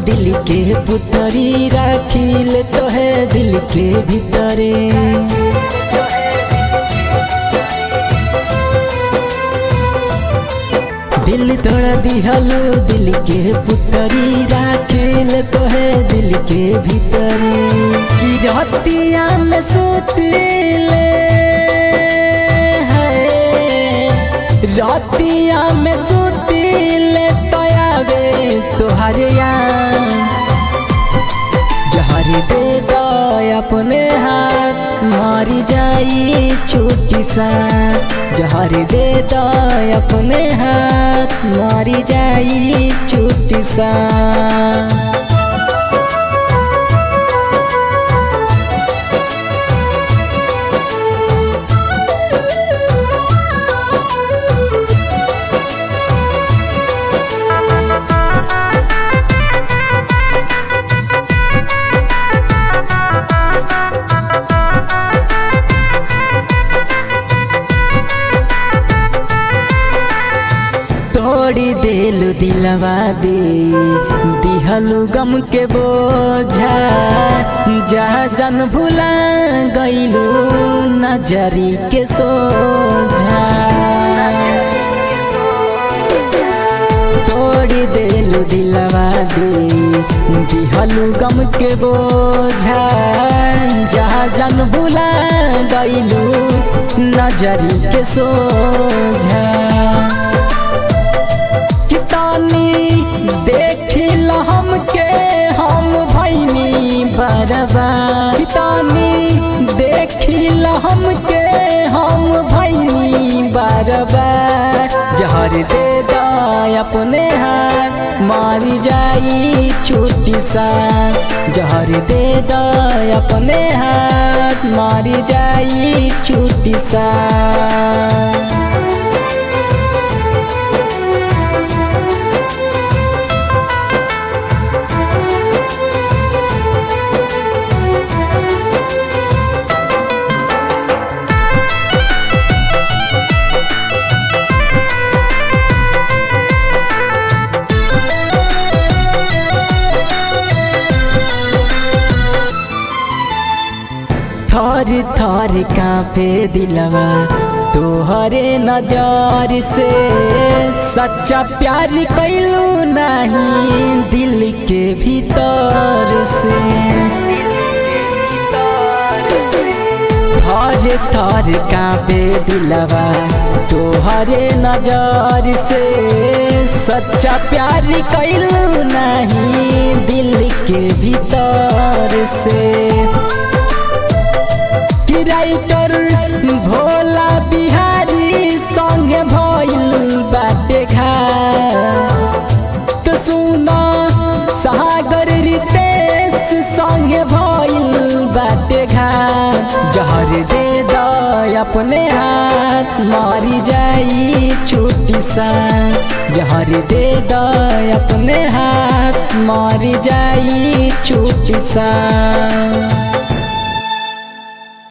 दिल के पुतरी राखिल तो है दिल के भीतरे दिल तोड़ दिहलो दिल के पुतरी राखिल तो है दिल के भीतरे की रतिया में सुतले है रतिया में सुतले तो आवे तोहर यार जहर दे दो अपने हाथ मारी जाई छोटी सा जहर दे दो अपने हाथ मारी जाई छोटी सा तोड़ी देलु दिलवा दे दिहलु गम के बोझा जहाँ जन भुला गईलु नजरी के सोझा तोड़ी देलु दिलवा दे दिहलु गम के बोझा जहाँ जन भुला गईलु नजरी के सोझा कितानी देखिल हमके हम भैनी बरबा कितानी देखिल हमके हम भैनी बरबा जहर दे दा अपने हाथ मारी जाई छोटी सा जहर दे दा अपने हाथ मारी जाई छोटी सा थर थर कांपे दिलवा तोहरे नजर से सच्चा प्यार कैलू नहीं दिल के भीतर से थर थर कांपे दिलवा तोहरे नजर से सच्चा प्यार कैलू नहीं दिल के भीतर से राइटर भोला बिहारी संगे भइल बाटे घा तो सुना सागर रितेश संगे भइल बाटे घा जहर दे द अपने हाथ मारी जाई छोटी सा जहर दे द अपने हाथ मारी जाई छोटी सा